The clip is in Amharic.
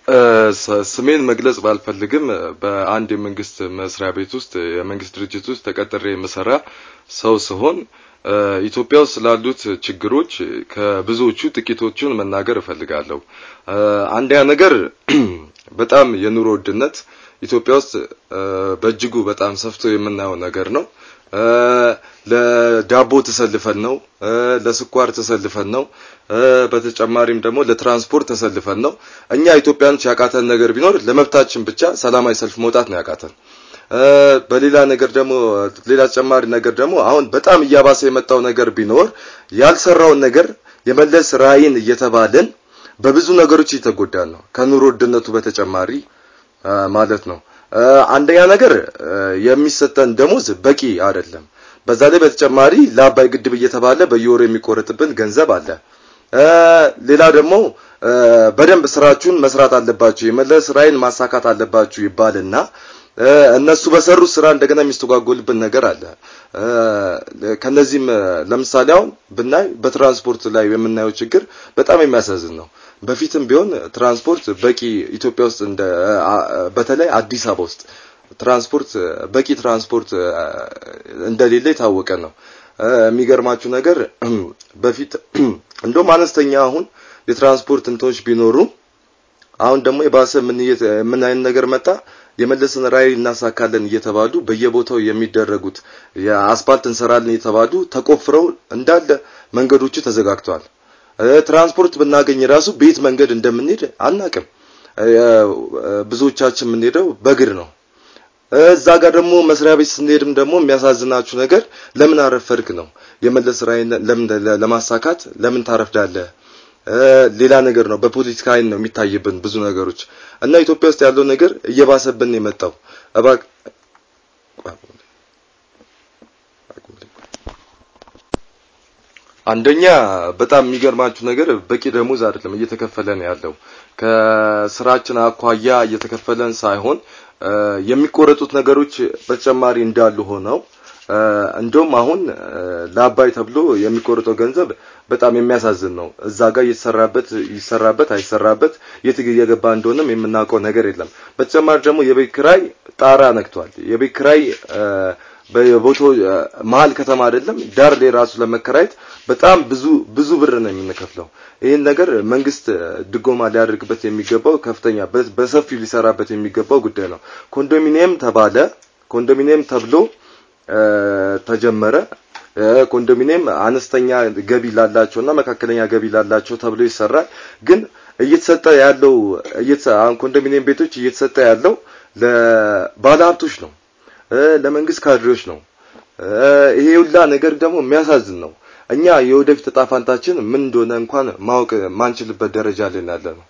ስሜን መግለጽ ባልፈልግም በአንድ የመንግስት መስሪያ ቤት ውስጥ የመንግስት ድርጅት ውስጥ ተቀጥሬ የምሰራ ሰው ስሆን ኢትዮጵያ ውስጥ ስላሉት ችግሮች ከብዙዎቹ ጥቂቶቹን መናገር እፈልጋለሁ። አንደኛ ነገር በጣም የኑሮ ውድነት ኢትዮጵያ ውስጥ በእጅጉ በጣም ሰፍቶ የምናየው ነገር ነው። ለዳቦ ተሰልፈን ነው፣ ለስኳር ተሰልፈን ነው፣ በተጨማሪም ደግሞ ለትራንስፖርት ተሰልፈን ነው። እኛ ኢትዮጵያኖች ያቃተን ነገር ቢኖር ለመብታችን ብቻ ሰላማዊ ሰልፍ መውጣት ነው ያቃተን። በሌላ ነገር ደግሞ ሌላ ተጨማሪ ነገር ደግሞ አሁን በጣም እያባሰ የመጣው ነገር ቢኖር ያልሰራውን ነገር የመለስ ራዕይን እየተባለን በብዙ ነገሮች እየተጎዳን ነው። ከኑሮ ውድነቱ በተጨማሪ ማለት ነው። አንደኛ ነገር የሚሰጠን ደሞዝ በቂ አይደለም። በዛ ላይ በተጨማሪ ለአባይ ግድብ እየተባለ በየወሩ የሚቆረጥብን ገንዘብ አለ። ሌላ ደግሞ በደንብ ስራችሁን መስራት አለባችሁ፣ የመለስ ራዕይን ማሳካት አለባችሁ ይባልና እነሱ በሰሩት ስራ እንደገና የሚስተጓጎልብን ነገር አለ። ከነዚህም ለምሳሌ አሁን ብናይ በትራንስፖርት ላይ የምናየው ችግር በጣም የሚያሳዝን ነው። በፊትም ቢሆን ትራንስፖርት በቂ ኢትዮጵያ ውስጥ እንደ በተለይ አዲስ አበባ ውስጥ ትራንስፖርት በቂ ትራንስፖርት እንደሌለ የታወቀ ነው። የሚገርማችሁ ነገር በፊት እንደውም አነስተኛ አሁን የትራንስፖርት እንትኖች ቢኖሩ አሁን ደግሞ የባሰ ምን ምን አይነት ነገር መጣ? የመለስን ራዕይ እናሳካለን እየተባሉ በየቦታው የሚደረጉት የአስፓልት እንሰራለን እየተባሉ ተቆፍረው እንዳለ መንገዶቹ ተዘጋግተዋል። ትራንስፖርት ብናገኝ ራሱ ቤት መንገድ እንደምንሄድ አናቅም። ብዙዎቻችን የምንሄደው በእግር ነው። እዛ ጋር ደግሞ መስሪያ ቤት ስንሄድም ደግሞ የሚያሳዝናችሁ ነገር ለምን አረፈድክ ነው። የመለስ ራዕይን ለምን ለማሳካት ለምን ታረፍዳለህ? ሌላ ነገር ነው። በፖለቲካ አይን ነው የሚታይብን ብዙ ነገሮች እና ኢትዮጵያ ውስጥ ያለው ነገር እየባሰብን የመጣው እባክ አንደኛ በጣም የሚገርማችሁ ነገር በቂ ደሞዝ አይደለም እየተከፈለን ያለው ከስራችን አኳያ እየተከፈለን ሳይሆን የሚቆረጡት ነገሮች በተጨማሪ እንዳሉ ሆነው እንደውም አሁን ለአባይ ተብሎ የሚቆርጠው ገንዘብ በጣም የሚያሳዝን ነው። እዛ ጋር እየተሰራበት ይሰራበት አይሰራበት የት እየገባ እንደሆነም የምናውቀው ነገር የለም። በተጨማሪ ደግሞ የቤት ኪራይ ጣራ ነክቷል። የቤት ኪራይ በቦታው መሀል ከተማ አይደለም ዳር ላይ ራሱ ለመከራየት በጣም ብዙ ብዙ ብር ነው የምንከፍለው። ይህን ነገር መንግስት ድጎማ ሊያደርግበት የሚገባው ከፍተኛ በሰፊው ሊሰራበት የሚገባው ጉዳይ ነው። ኮንዶሚኒየም ተባለ ኮንዶሚኒየም ተብሎ ተጀመረ። ኮንዶሚኒየም አነስተኛ ገቢ ላላቸውና መካከለኛ ገቢ ላላቸው ተብሎ ይሰራል። ግን እየተሰጠ ያለው አሁን ኮንዶሚኒየም ቤቶች እየተሰጠ ያለው ለባለሀብቶች ነው፣ ለመንግስት ካድሬዎች ነው። ይሄ ሁላ ነገር ደግሞ የሚያሳዝን ነው። እኛ የወደፊት እጣ ፋንታችን ምን እንደሆነ እንኳን ማወቅ ማንችልበት ደረጃ ላይ ያለ ነው።